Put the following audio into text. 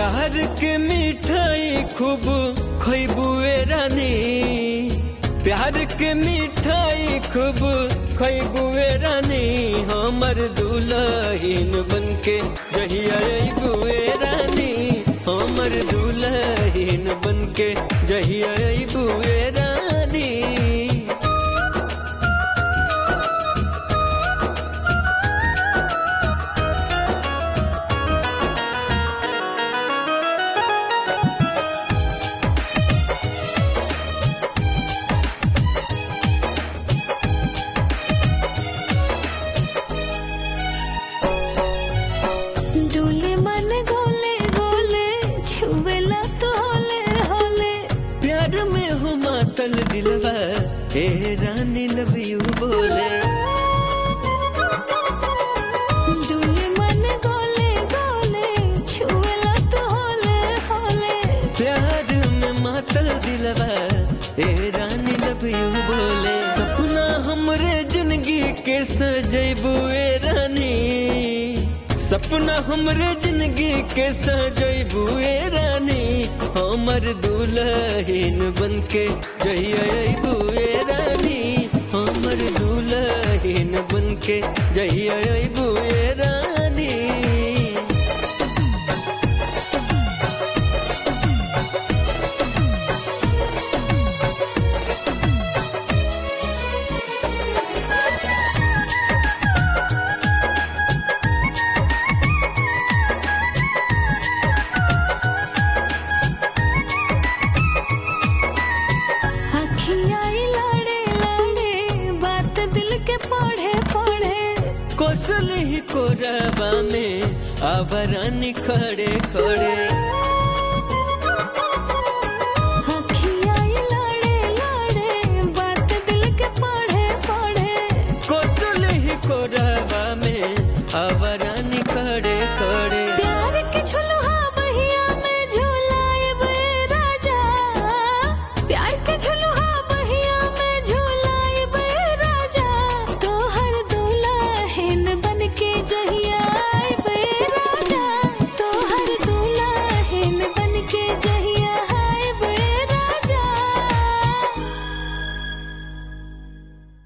प्यार के मिठाई खूब खैबुए रानी प्यार के मिठाई खूब खैबुए रानी हमर दुल्हन बनके जहिया अबुए रानी हमर दुल्हन बनके जहिया अबुए रानी डोले मन गोले गोले छुवेला तो होले होले प्यार में हो मातल दिलवा हे रानी लव यू बोले डोले मन गोले गोले छुवेला तो होले होले प्यार में मातल दिलवा हे रानी लव यू बोले सपना हमरे जिंदगी के सजैबुए रानी सपना हमरे जिंदगी के सजैबुए रानी हमर दुल्हन बनके जइबुए रानी हमर दुल्हन बनके जइबुए रानी अखियाई लड़े लड़े बात दिल के पढ़े पढ़े कोसल ही कोरबा में आबरानी खड़े खड़े